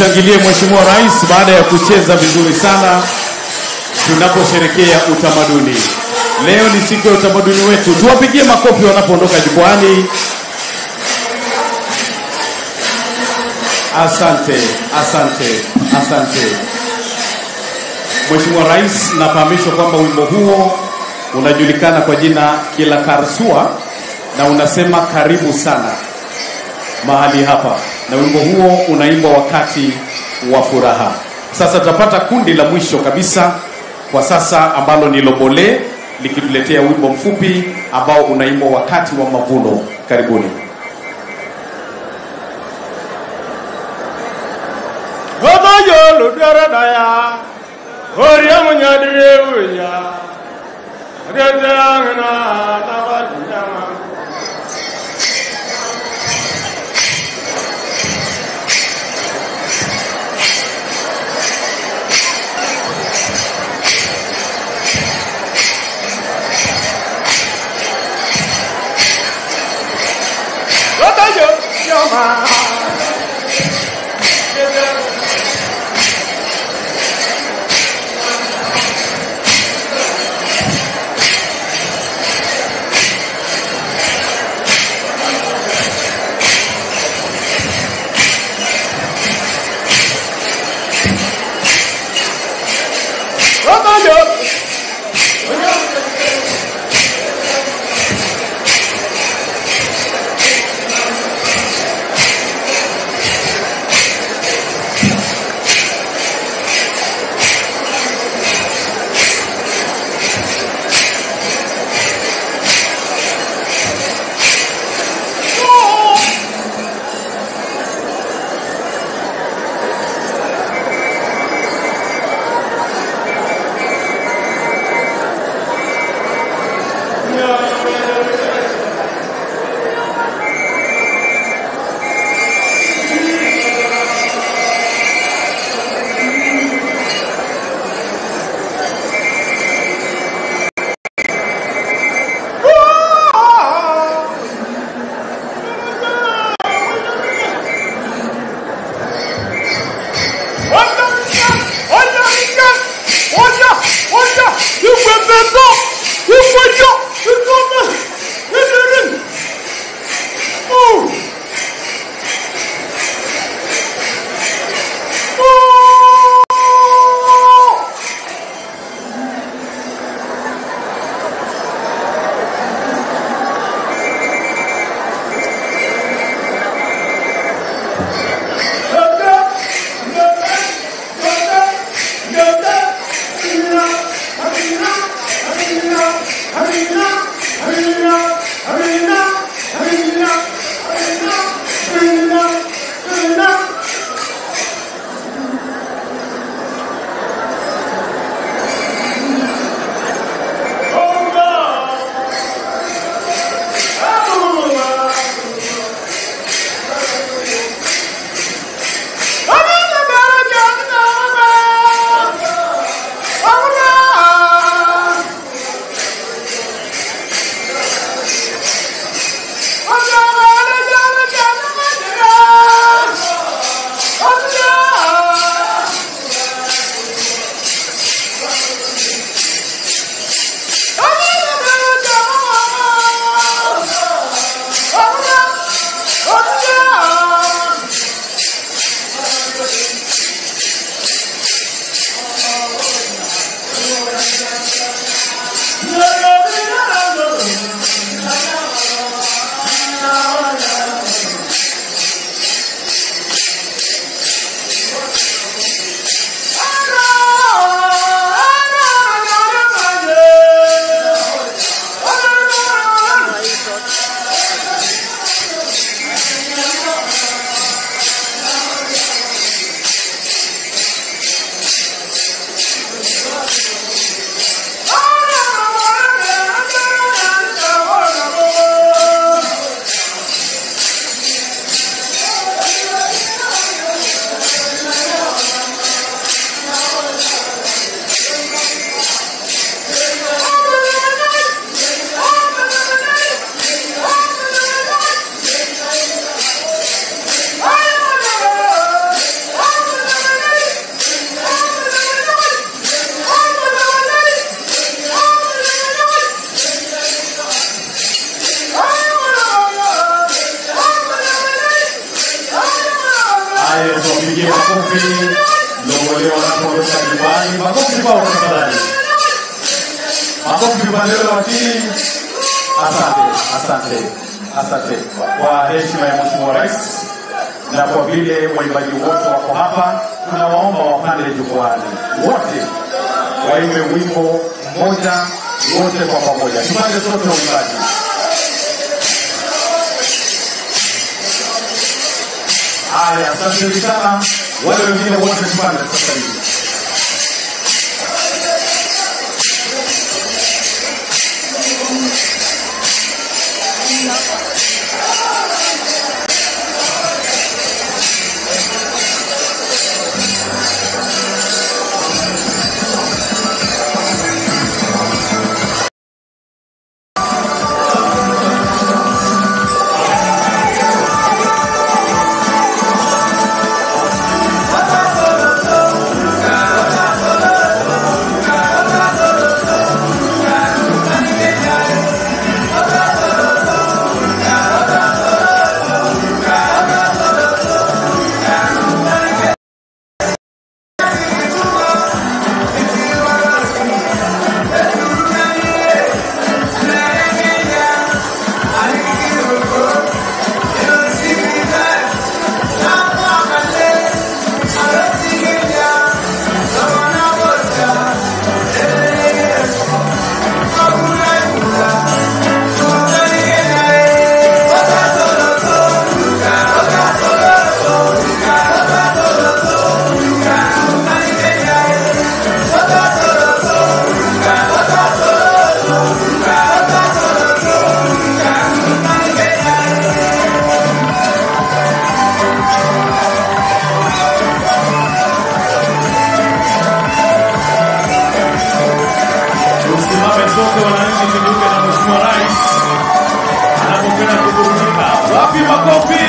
tumshangilie Mheshimiwa Rais baada ya kucheza vizuri sana tunaposherekea utamaduni. Leo ni siku ya utamaduni wetu, tuwapigie makofi wanapoondoka jukwani. Asante, asante, asante. Mheshimiwa Rais, nafahamishwa kwamba wimbo huo unajulikana kwa jina Kila Karsua na unasema karibu sana mahali hapa, na wimbo huo unaimbwa wakati wa furaha. Sasa tutapata kundi la mwisho kabisa kwa sasa ambalo ni Lobole likituletea wimbo mfupi ambao unaimbwa wakati wa mavuno. Karibuni. Otoyo ludara daya, oria munyadire uya, adetangana tabadiyama. Otoyo yoma. Otoyo. kibao tafadhali. Makofi upande ule wa chini. Asante, asante, asante kwa heshima ya Mheshimiwa Rais na kwa vile waimbaji wote wako hapa, tunawaomba wapande jukwani wote waimbe wimbo mmoja wote kwa pamoja, tupande sote uimbaji. Haya, asanteni sana. Wale wengine wote tupande sasa hivi. Tusimame sote wananchi, kinyume na Mheshimiwa Rais anapokwenda kuburudika. Wapi makofi?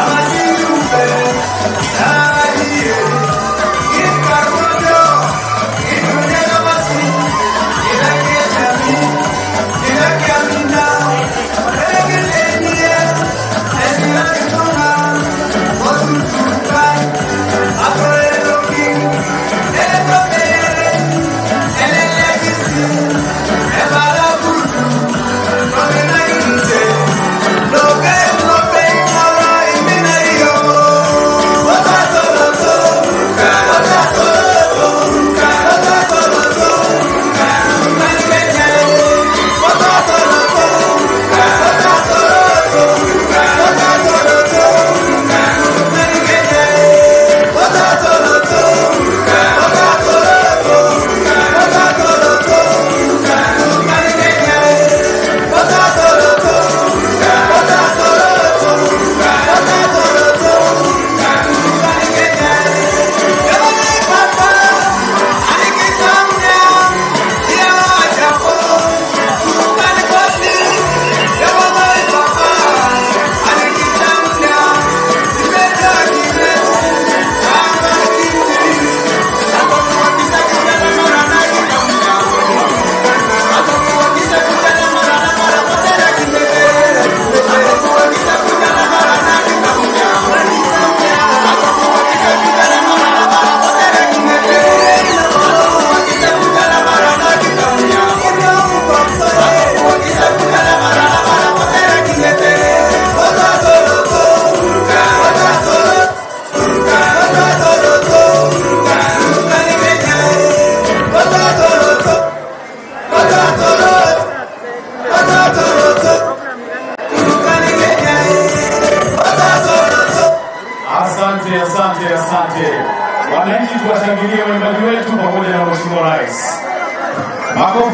Asante, asante, asante. Wananchi, tuwashangilie waimbaji wetu pamoja na Mheshimiwa Rais. Makofi.